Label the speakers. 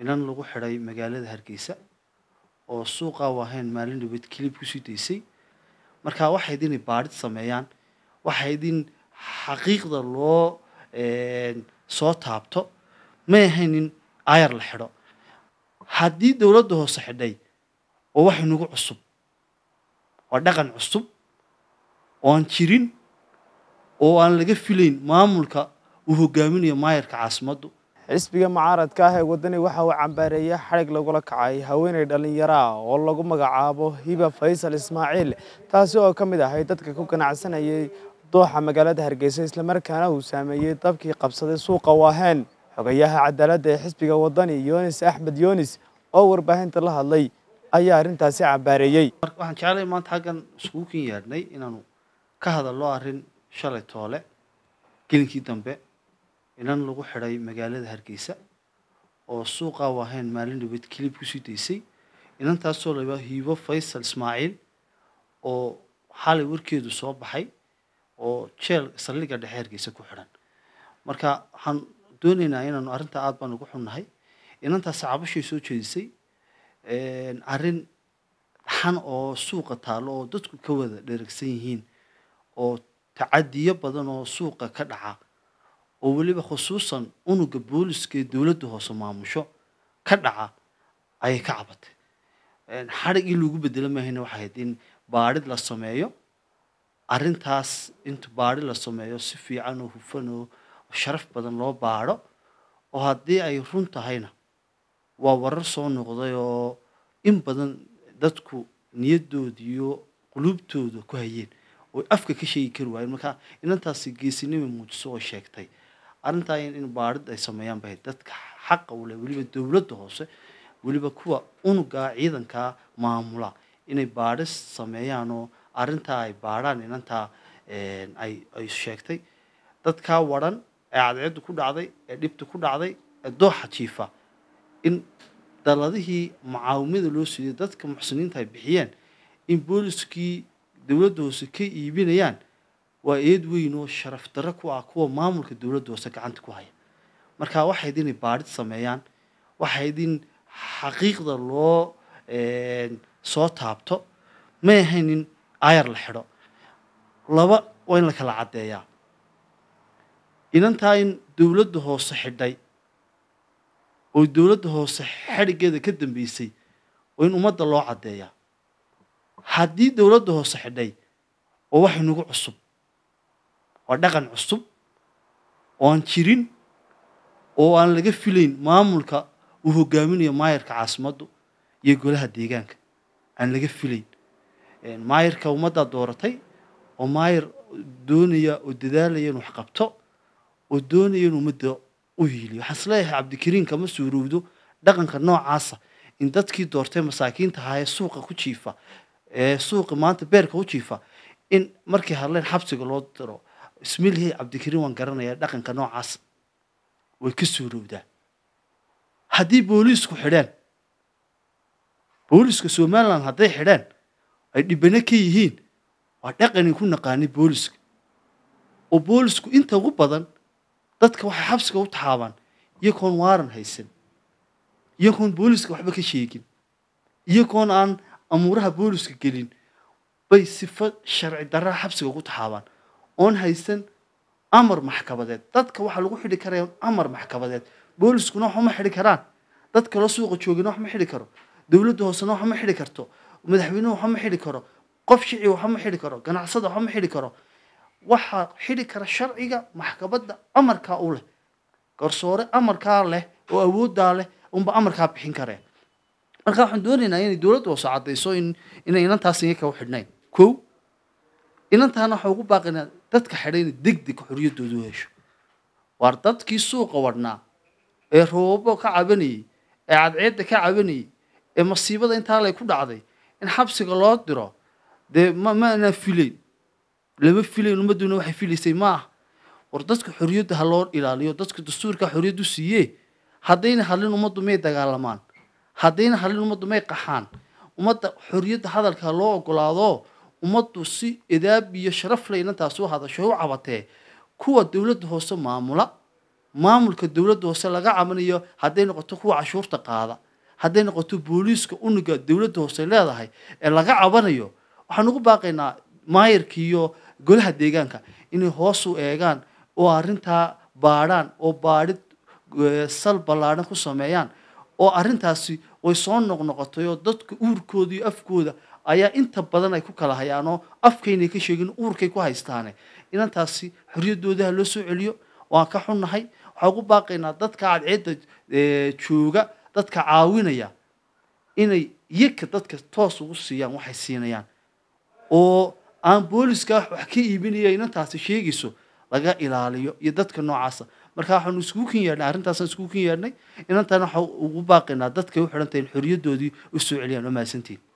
Speaker 1: inan lagu xidhay magaalada hargeysa oo suuqa wahayn maalin dhaweed kilib kusii daysay marka waxay idin baadhid sameeyaan waxay idin xaqiiqda loo soo taabto may ahayn in ayar la xidho haddii dowladda hoose xidhay oo wax inagu cusub waa dhaqan cusub oo aan jirin oo aan laga filayn maamulka uu hogaaminayo maayarka caasimaddu
Speaker 2: xisbiga mucaaradka ah ee waddani waxa uu cambaareeyey xadhig lagula kacay haweeney dhallinyaro ah oo lagu magacaabo hiba faysal ismaaciil taasi oo ka mid ahay dadka ku ganacsanayay dooxa magaalada hargeysa islamarkaana uu saameeyey dabkii qabsaday suuqa waaheen xogayaha cadaaladda ee xisbiga waddani yunis axmed yunis oo warbaahinta la hadlay ayaa arrintaasi cambaareeyey
Speaker 1: waxaan jeclay maanta xaggan iskugu kin yeedhnay inaanu ka hadalno arrin shalay toole gelinkii dambe inan lagu xidhay magaalada hargeysa oo suuqa wahayn maalin dhaweed kilib kusii daysay inantaasoo laba hiibo faysal ismaaciil oo xalay warkeedu soo baxay oo jeel saldhigga dhexe hargeysa ku xidhan marka waxaan doonaynaa inaanu arrinta aada baan ugu xunnahay inantaasi cabashay soo jeedisay arrin xan oo suuqa taallo oo dadku ka wada dheragsan yihiin oo tacadiyo badan oo suuqa ka dhaca oo weliba khusuusan unuga booliska ee dowladda hoose maamusho ka dhaca ayay ka cabatay xadhig in lagu bedelo maahayna waxay ahayd in baadhid la sameeyo arrintaas inta baadhi la sameeyo si fiican oo hufan oo sharaf badan loo baadho oo haddii ay run tahayna waa warar soo noqday oo in badan dadku niyadooda iyo quluubtooda ku hayeen oo afka ka sheegi kari waayeen marka inantaasi geesinima muujiso oo sheegtay arrintaa in baadhid ay sameeyaan bay dadka xaqa u leh weliba dowladda hoose weliba kuwa unugaa ciidankaa maamula inay baadhis sameeyaan oo arrintaa ay baadhaan inantaa ay ay sheegtay dadkaa wadhan ee cadceeddu ku dhacday ee dhibta ku dhacday ee dooxa jiifa in daladihii mucaawimada loo siiyey dadka muxsiniinta ay bixiyeen in booliskii dowladda hoose ka iibinayaan waa eed weyn oo sharaf darro ku ah kuwa maamulka dowladda hoose gacanta ku haya marka waxay idin baadhid sameeyaan waxay idin xaqiiqda loo soo taabto may ahayn in ayar la xidho laba waa in la kala caddeeyaa inantaa in dowladda hoose xidhay oo dowladda hoose xadhiggeeda ka dambeysay oo in ummadda loo caddeeyaa haddii dowladda hoose xidhay oo wax inagu cusub waa dhaqan cusub oo aan jirin oo aan laga filayn maamulka uu hogaaminayo maayarka caasimaddu iyo golaha deegaanka aan laga filayn maayarka ummaddaa dooratay oo maayar doonaya oo dadaalaya in wax qabto oo doonaya in ummadda u hiiliyo waxaan isleeyahay cabdikariin kama suurowdo dhaqanka noocaasa in dadkii doortay masaakiinta ahaa ee suuqa ku jiifa ee suuqa maanta beerka u jiifa in markay hadleen xabsiga loo diro ismilhi cabdikariin waan garanayaa dhaqanka noocaas way ka suurowdaa haddii booliisku xidheen booliiska somalilan hadday xidheen ay dhibano ka yihiin waa dhaqanin ku naqaanay booliska oo boolisku inta ugu badan dadka waxay xabsiga u taxaabaan iyagoon waaran haysan iyagoon booliska waxba ka sheegin iyagoon aan amuuraha booliska gelin bay sifo sharci darraa xabsiga ugu taxaabaan oon haysan amar maxkamadeed dadka waxaa lagu xidhi karaya amar maxkamadeed booliskuna wax uma xidhi karaan dad kaloo suuqa joogina wax ma xidhi karo dowladda hoosena wax ma xidhi karto madaxweynuhu wax ma xidhi karo qof shici wax ma xidhi karo ganacsada wax ma xidhi karo waxaa xidhi kara sharciga maxkamadda amarkaa u leh garsoore amarkaa leh oo awooddaa leh unba amarkaa bixin karee marka waxaan doonaynaa inay dowladda hoose caddayso in inay inantaas iyaga u xidhnayn kow inantaana waxaa ugu baaqaynaa dadka xidhay inay deg deg xorriyaddooda u hesho waar dadkii suuqa wadhnaa ee roobabo ka cabanayey ee cadceedda ka cabanayey ee masiibada intaa lay ku dhacday in xabsiga loo diro dee ma maanaa filayn lama filayn ummadduna waxay filaysay ma ah war dadka xorriyadda ha loo ilaaliyo dadka dastuurka xorriyaddu siiyee haddayna hadlin ummaddu may dagaalamaan haddayna hadlin ummaddu may qaxaan ummadda xorriyadda hadalka ha loo ogolaado ummaddu si edaab iyo sharaf leh inantaas u hadasho u cabatee kuwa dowladda hoose maamula maamulka dowladda hoose laga cabanayo hadday noqoto kuwa cashuurta qaada hadday noqoto booliiska unuga dowladda hoose leedahay ee laga cabanayo waxaan ugu baaqaynaa maayarka iyo golaha deegaanka inay hoos u eegaan oo arrintaa baadhaan oo baadhid eh, sal ballaadhan ku sameeyaan oo arrintaasi way soo noqnoqotay oo dadka uurkooda iyo afkooda ayaa inta badan ay ku kala hayaan oo afkaynay ka sheegin uurkay ku haystaane inantaasi xorriyaddooda ha loo soo celiyo waan ka xunnahay waxaan ugu baaqaynaa dadka cadceedda eh, jooga dadka caawinaya inay iyaga dadka toos ugu siiyaan waxay siinayaan oo aan booliska wax ka iibinaya inantaasi sheegayso laga ilaaliyo iyo dadka noocaasa marka waxaanu iskugu kin yeedhnay arrintaasaan iskugu kin yeedhnay inantana waxaan ugu baaqaynaa dadkay u xidhan tahay in xorriyaddoodii u soo celiyaan oo mahadsantiin